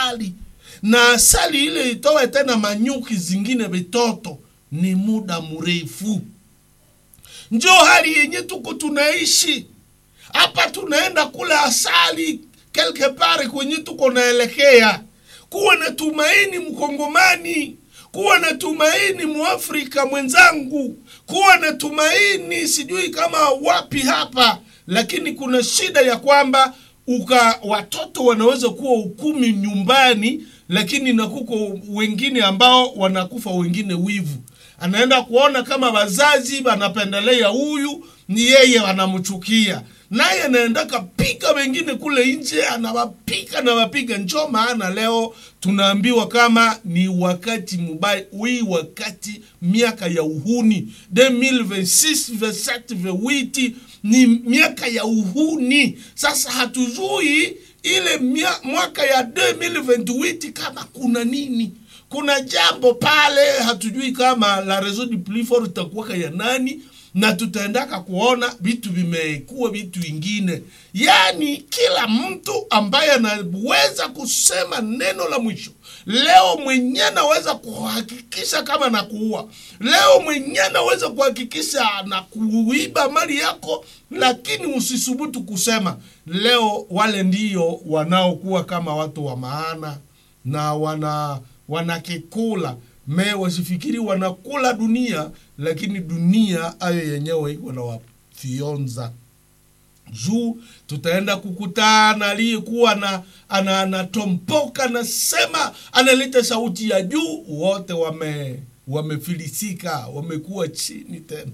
asali na asali ile itoe tena manyuki zingine vitoto ni muda mrefu njo hali yenye tuko tunaishi hapa tunaenda kula asali quelque part kwenye tuko naelekea kuwa na tumaini mkongomani kuwa na tumaini muafrika mwenzangu kuwa na tumaini sijui kama wapi hapa lakini kuna shida ya kwamba uka watoto wanaweza kuwa ukumi nyumbani lakini na kuko wengine ambao wanakufa wengine wivu anaenda kuona kama wazazi wanapendelea huyu ni yeye wanamchukia naye anaenda kapika wengine kule nje anawapika na wapiga njo maana leo tunaambiwa kama ni wakati mubaya hii wakati miaka ya uhuni 2026 27 28 ni miaka ya uhuni sasa hatujui ile mia, mwaka ya 2028 kama kuna nini kuna jambo pale hatujui kama la réseau du plus fort itakuwaka ya nani na tutaendaka kuona vitu vimekuwa vitu vingine yaani kila mtu ambaye anaweza kusema neno la mwisho leo mwenye anaweza kuhakikisha kama na kuua leo mwenye anaweza kuhakikisha na kuiba mali yako lakini usisubutu kusema leo wale ndiyo wanaokuwa kama watu wa maana na wana wanakikula me wasifikiri wanakula dunia lakini dunia ayo yenyewe iko na wafyonza juu tutaenda kukutana aliyekuwa na ana- anatompoka nasema analeta sauti ya juu wote wame wamefilisika wamekuwa chini tena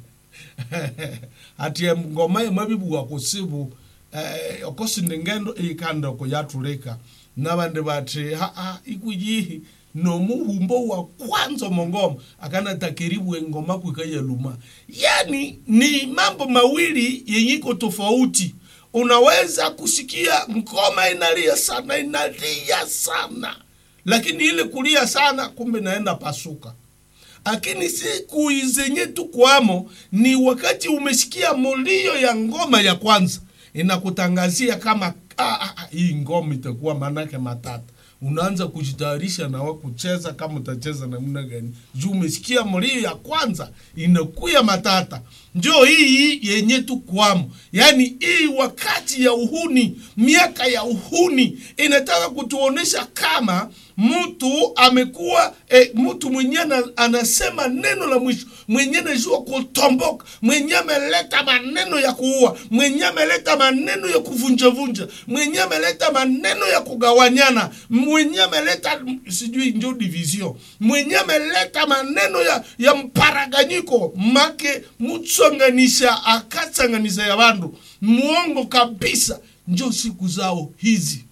atie ngoma emabibu wakusibu eh, okosinde ngendo ikanda kuyatulika nabandi bati haa ikuyihi nomuhumbo wa kwanza mongoma akanatakiribu engoma kwikayaluma yani ni mambo mawili yenye iko tofauti unaweza kusikia ngoma inalia sana inalia sana lakini ile kulia sana kumbe naenda pasuka lakini siku zenye tukwamo ni wakati umesikia mulio ya ngoma ya kwanza inakutangazia kama ah, ah, ah, hii ngoma itakuwa manake matata unaanza kujitayarisha na wa kucheza kama utacheza namna gani juu umesikia mlio ya kwanza inakuya matata njo hii yenye tukwamo yaani hii wakati ya uhuni miaka ya uhuni inataka kutuonesha kama mtu amekuwa e, mtu mwenye ana- anasema neno la mwisho mwenye anajua kutomboka mwenye ameleta maneno ya kuua mwenye ameleta maneno ya kuvunjavunja mwenye ameleta maneno ya kugawanyana mwenye ameleta sijui njo division mwenye ameleta maneno ya, ya mparaganyiko make mutsanganisha akatsanganisha ya vandu muongo kabisa njo siku zao hizi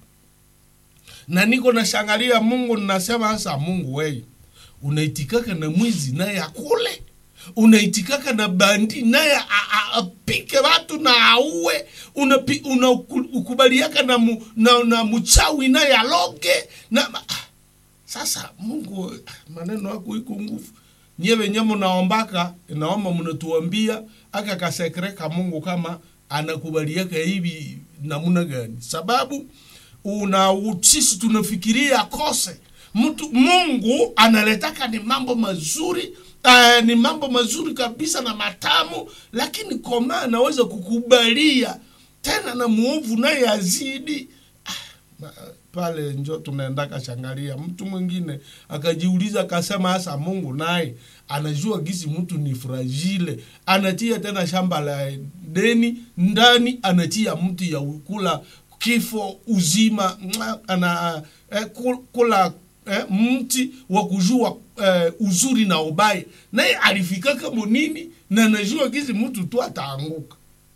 na niko nashangalia mungu ninasema sasa mungu wei unaitikaka na mwizi naye akule unaitikaka na bandi naye a- a- apike watu na auwe unapi- unaukubaliaka na, mu, na, na mchawi naye aloge na ma- ah, sasa mungu maneno yako iko nguvu nyie wenye mnaombaka naomba mnatuambia aka kasekre ka mungu kama anakubaliaka hivi namuna gani sababu una sisi tunafikiria akose mtu mungu analetaka ni mambo mazuri uh, ni mambo mazuri kabisa na matamu lakini koma anaweza kukubalia tena na muovu naye azidi Ma- pale njo tunaendaka shangalia mtu mwingine akajiuliza akasema hasa mungu naye anajua gisi mtu ni fragile anatia tena shamba la deni ndani anatia mtu ya kula kifo uzima mwa, ana eh, ku- kula eh, mti wa kujua eh, uzuri na ubaya naye alifikaka monini na anajua gisi mtu tu ataanguka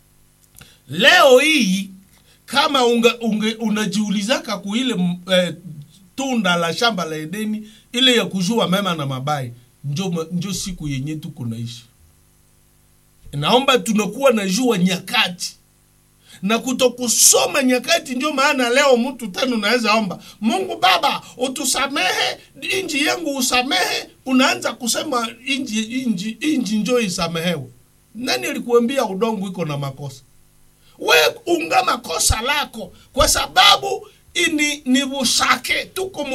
leo hii kama unga, unge, unajiulizaka kuile m- eh, tunda la shamba la edeni ile ya kujua mema na mabaya njo, ma- njo siku yenye tuko naishi naomba tunakuwa najua nyakati na kutokusoma nyakati ndio maana leo mtu tena unaweza omba mungu baba utusamehe inji yangu usamehe unaanza kusema inji, inji, inji njo isamehewe nani alikuambia udongo iko na makosa we ungama kosa lako kwa sababu ini ni bushake tuko mu